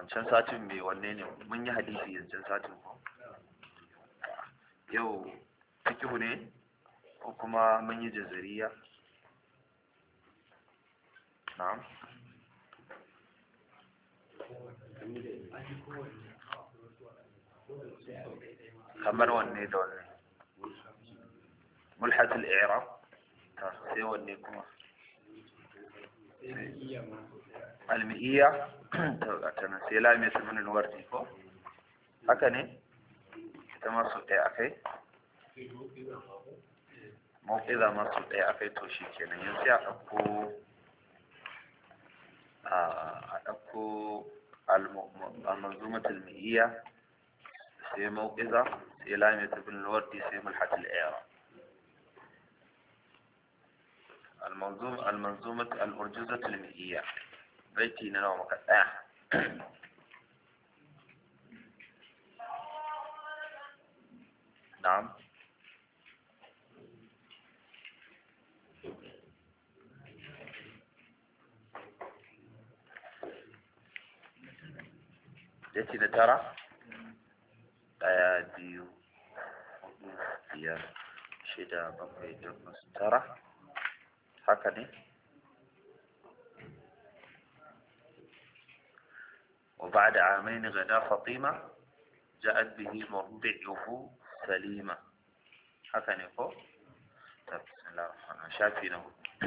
wancan satin mai wanne ne mun yi hadisi wancan satin ko yau fikihu ne ko kuma mun yi jazariya na'am kamar wanne da wanne mulhatul i'rab ta sai wanne kuma almi'iyya ta tana sai lamiyat ibn al-wardi ko haka ne ita ma su ɗaya akai mawqiza ma su ɗaya akai to shi kenan yanzu sai a ɗauko a ɗauko المنظومة المئية في موقظة في لامية ابن الوردي في ملحة الإعراب المنظومة المنظومة الأرجوزة المئية بيتي نوع مقطع نعم yace da tara ɗaya biyu hudu biyar shida bakwai takwas tara haka ne وبعد عامين غدا فاطمة جاءت به مرضعه سليمة هكذا يقول بسم الله الرحمن الرحيم شافينا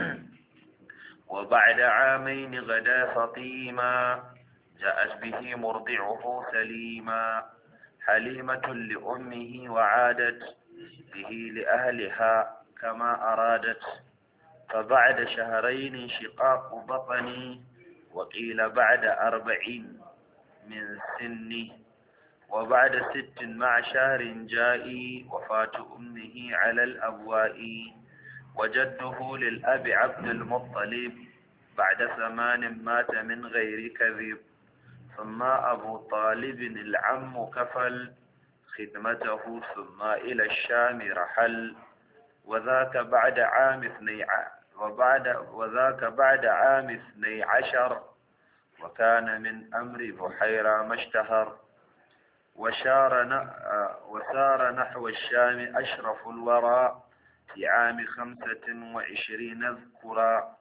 وبعد عامين غدا فاطمة جاءت به مرضعه سليما حليمة لأمه وعادت به لأهلها كما أرادت فبعد شهرين شقاق بطني وقيل بعد أربعين من سني وبعد ست مع شهر جائي وفاة أمه على الأبواء وجده للأب عبد المطلب بعد ثمان مات من غير كذب ثم أبو طالب العم كفل خدمته ثم إلى الشام رحل وذاك بعد عام اثني وبعد وذاك بعد عام اثني عشر وكان من أمر بحيرة ما اشتهر وشار وسار نحو الشام أشرف الورى في عام خمسة وعشرين ذكرا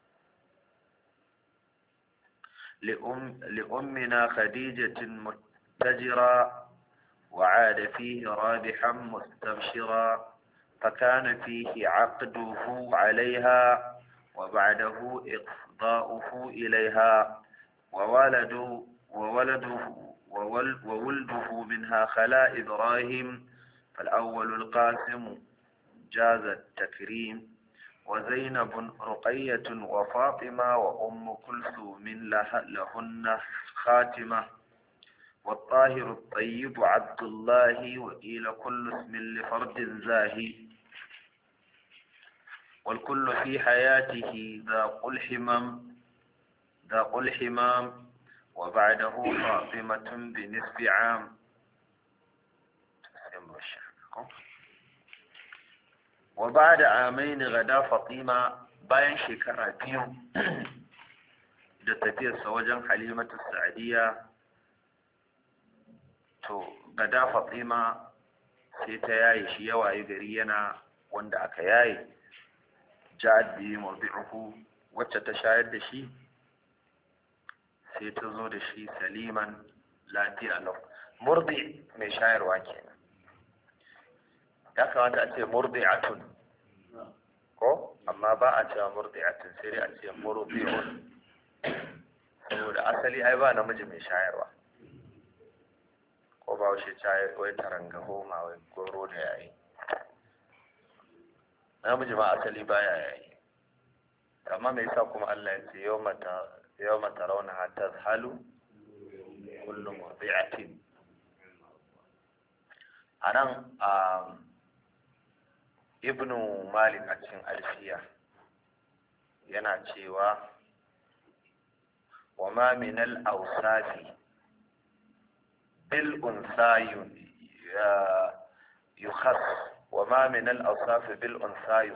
لأم لأمنا خديجة متجرا وعاد فيه رابحا مستبشرا فكان فيه عقده عليها وبعده إقضاؤه إليها وولد وولده وولده منها خلا إبراهيم فالأول القاسم جاز التكريم وزينب رقية وفاطمة وأم كلثوم لهن خاتمة والطاهر الطيب عبد الله وقيل كل اسم لفرد زاهي والكل في حياته ذا الحمام ذا الحمام وبعده فاطمة بنصف عام وبعد عامين غدا فاطمة bayan shekara biyu da tafiyarsa wajen halimatu sa'adiyya to gada fatima sai ta yaye shi yawaye gari yana wanda aka yaye ja'ad bi murdi'uhu wacce ta shayar da shi sai ta zo da shi saliman lafiya lau murdi mai shayarwa kenan ya kamata a ce murdi'atun ko amma ba a cewa murdi'atun sai dai a ce murdi'un saboda asali ai ba namiji mai shayarwa ko ba washe caye wai taranga homa wai goro da yayi namiji ma asali baya yayi amma me yasa kuma Allah ya ce yawmata yawma tarawna tazhalu kullu murdi'atin anan ibnu malik a cikin alfiya yana cewa wa ma min al-awsafi bil unsa yukhas wa ma min al-awsaf bil unsa